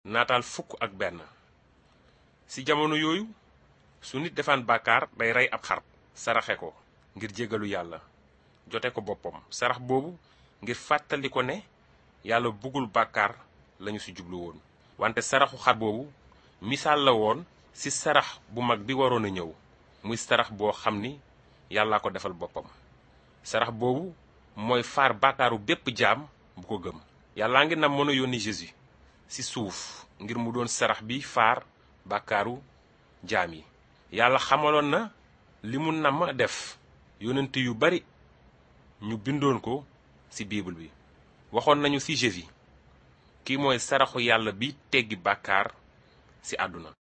naataal fukk ak benn ci jamono yooyu su nit defaan bàkkaar day rey ab xar saraxe ko ngir jégalu yàlla jote ko boppam sarax boobu ngir fàttali ko ne yàlla bëggul bàkkaar lañu ci jublu woon wante saraxu xar boobu misaal la woon ci sarax bu mag bi waroon a ñëw muy sarax boo xam ni yàllaa ko defal boppam sarax boobu mooy faar bàkkaaru bépp jaam bu ko gëm yàllaa ngi nam mën a yónni Jésus ci suuf ngir mu doon sarax bi faar bàkkaaru jaam yi yàlla xamaloon na li mu namm def yonent yu bari ñu bindoon ko ci bible bi waxoon nañu ci Jésus kii mooy saraxu yàlla bi teggi bàkkaar ci àdduna